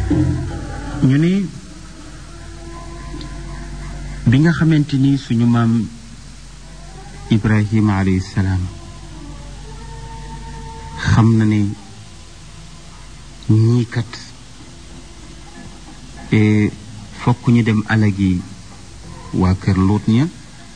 ñu ne bi nga xamante ni suñu maam Ibrahima alayhi salaam xam na ne ñii kat fokk ñu dem alagi waa kër Luut ña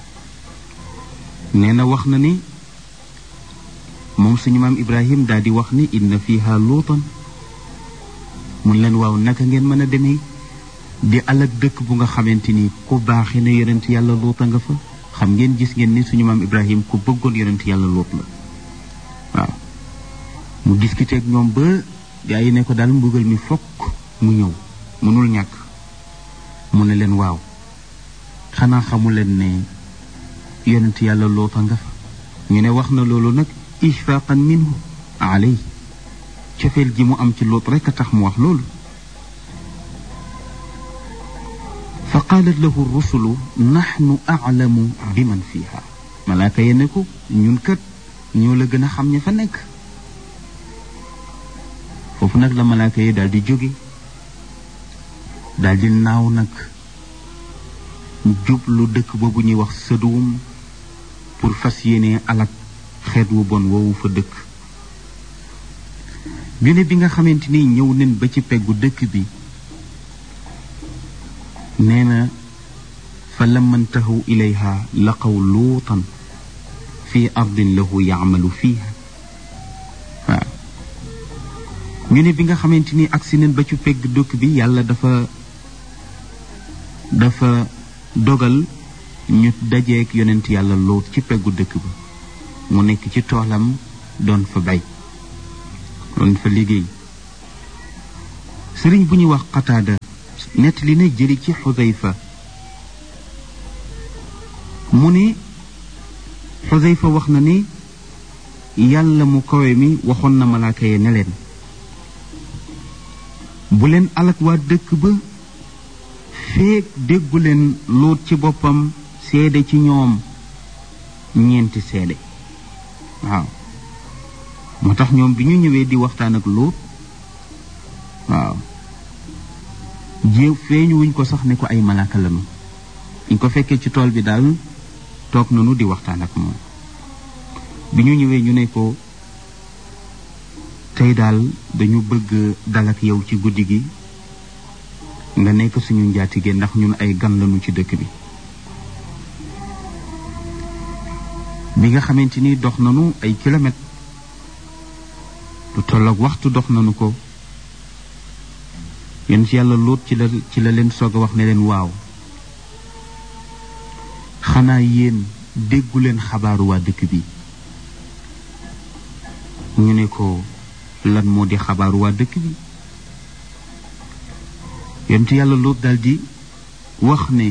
nee na wax na ni moom suñu maam Ibrahim daal di wax ni inna fiha luutan mun leen waaw naka ngeen mën a demee di alag dëkk bu nga xamante ni ku baaxee na yonent yàlla luuta nga fa xam ngeen gis ngeen ni suñu maam Ibrahim ku bëggoon yonent yàlla luut la waaw mu discuté ak ñoom ba gaa yi ne ko daal mbugal mi fokk mu ñëw mënul ñàkk mu ne leen waaw xanaa xamu leen ne yonent yàlla luuta nga fa ñu ne wax na loolu nag ishfaqan minhu alay cofeel gi mu am ci luut rekk a tax mu wax loolu fa qaalat lahu rusulu naxnu aclamu bi man fiha malaaka ye ne ko ñun kat ñoo la gën a xam ña fa nekk foofu nag la malaaka yi daal di jóge daal di naaw nag jublu dëkk boobu ñuy wax sëduwum pour fas yéene alak xeet wu bon woowu fa dëkk ñu ne bi nga xamante ni ñëw nen ba ci peggu dëkk bi nee na fa lamma ntahaw ilayha laqaw luutan fi ardin lahu yaamalu fiiha waaw ñu ne bi nga xamante ni agsi nen ba ci pegg dëkk bi yàlla dafa dafa dogal ñu dajeek yonent yàlla luut ci peggu dëkk ba mu nekk ci toolam doon fa bay doon fa liggéey sëriñ bu ñuy wax qataada nett li na jëli ci xudayfa mu ne xudayfa wax na ni yàlla mu kawe mi waxoon na malaaka ye ne leen bu leen alak waa dëkk ba feek déggu leen luut ci boppam seede ci ñoom ñeenti seede waaw moo tax ñoom bi ñu ñëwee di waxtaan ak luut waaw jéew feeñu wuñ ko sax ne ko ay malaaka lanu ñu ko fekkee ci tool bi daal toog nanu di waxtaan ak moom bi ñu ñëwee ñu ne ko tey daal dañu bëgg dal ak yow ci guddi gi nga nekk suñu njaatige ndax ñun ay gan lañu ci dëkk bi bi nga xamante ni dox nanu ay kilomètres lu tolloog waxtu dox nanu ko yéen ci yàlla lóot ci la ci la leen soog a wax ne leen waaw xanaa yéen déggu leen xabaaru waa dëkk bi ñu ne ko lan moo di xabaaru waa dëkk bi yéen ci yàlla lóot daldi wax ne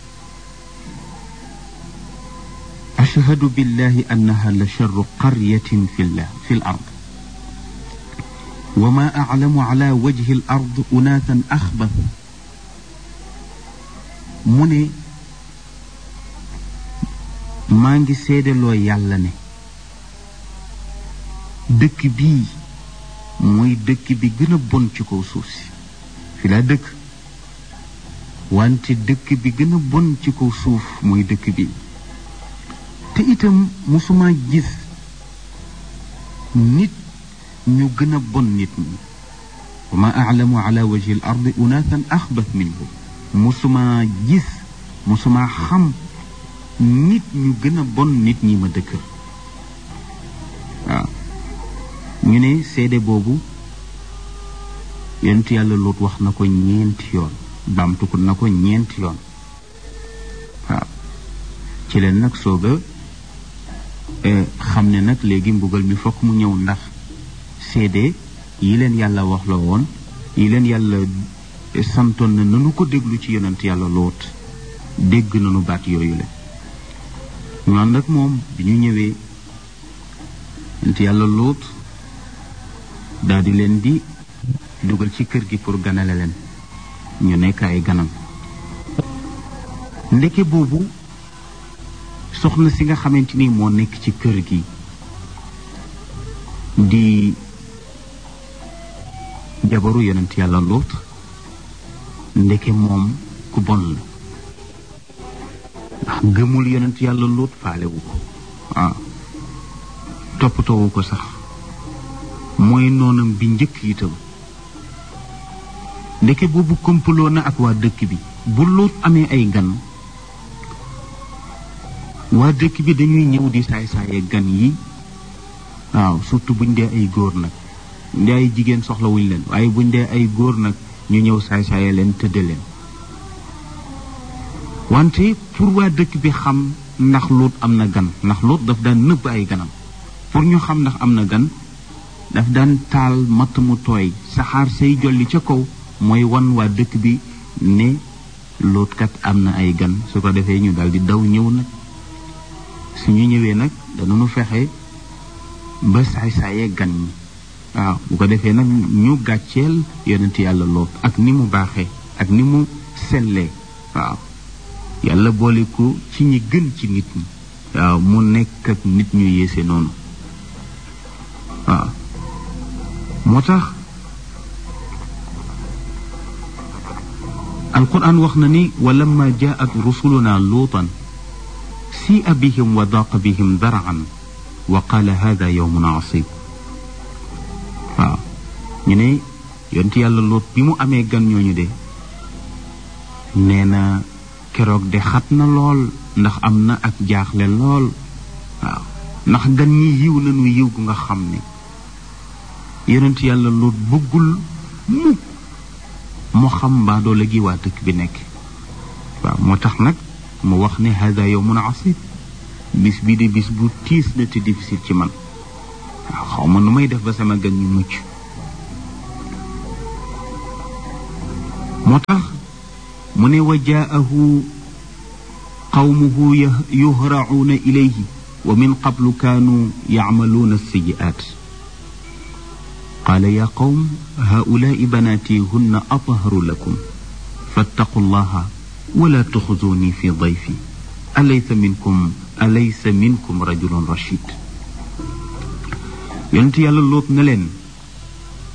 ashhadu billahi annaha la charru qaryatin fi llah fi l ard wa ma aclamu ala wajhi l ard unaatan axbat mu ne maa ngi seedeloo yàlla ne dëkk bii mooy dëkk bi gën a bon ci kaw suuf si fi laa dëkk wante dëkk bi gën a bon ci kaw suuf mooy dëkk bi te itam musuma gis nit ñu gën a bon nit ñi wa ma aclamu ala wajhi al ardi unaatan axbat minhu musuma gis musuma xam nit ñu gën a bon nit ñi ma dëkkal waaw ñu ne seede boobu yonent yàlla loot wax na ko ñeenti yoon baamtu ko na ko ñeenti yoon waaw ci leen nag soog a xam ne nag léegi mbugal mi fokk mu ñëw ndax seede yi leen yàlla wax la woon yi leen yàlla santoon na nanu ko déglu ci yonent yàlla loot dégg nanu baat yooyu la ñu ànd ak moom bi ñu ñëwee yonent yàlla loot daal di leen di dugal ci kër gi pour ganale leen ñu nekk ay ganam ndeke boobu soxna si nga xamante ni moo nekk ci kër gi di jabaru yonent yàlla loot ndeke moom ku bon la ndax gëmul yonent yàlla lóot faalewu ko waaw toppatoowu ko sax mooy noonam bi njëkk itam ndeke boobu kompaloo na ak waa dëkk bi bu lóot amee ay gan waa dëkk bi dañuy ñëw di saay-saaye gan yi waaw surtout buñ dee ay góor nag buñ dee ay jigéen soxlawuñ leen waaye buñ dee ay góor nag ñu ñëw saay-saaye leen tëdde leen wante pour waa dëkk bi xam ndax lóot am na gan ndax lóot daf daan nëbb ay ganam pour ñu xam ndax am na gan daf daan taal matt mu tooy saxaar say jolli ca kaw mooy wan waa dëkk bi ne lóotkat am na ay gan su ko defee ñu daal di daw ñëw nag suñu ñëwee nag danañu fexe ba saay-saayee gan ñi waaw bu ko defee nag ñu gàcceel yonent yàlla loot ak ni mu baaxee ak ni mu sellee waaw yàlla boole ko ci ñi gën ci nit ñi waaw mu nekk ak nit ñu yéese noonu waaw moo tax alquran wax na ni wa lamma jaat rusuluna luutan سيء بهم وضاق بهم ذرعا وقال هذا يوم عصيب waaw ñu ne yonent yàlla loot bi mu amee gan ñooñu de nee na keroog de xat na lool ndax am na ak jaaxle lool waaw ndax gan ñi yiw nañu yiw gu nga xam ne yonent yàlla loot bëggul mukk mu xam mbaa doole gi waa dëkk bi nekk waaw moo tax nag mu wax ne hada yowmun asib bis bii de bis bu tiis na te difficile ci man waaw xaw ma nu may def ba sama gan ñu mucc moo tax mu ne wa jaahu qawmuhu yuhracuuna ilayhi wa min qablu kaanu yacmaluuna alsiyi'aat qaala yaa qawm haulaai banaati hunna atharu lakum fattaqu llaha wala tuxzuni fi dayfi alaysa minkum alaysa minkum rajulun rachid yonent yàlla loot na leen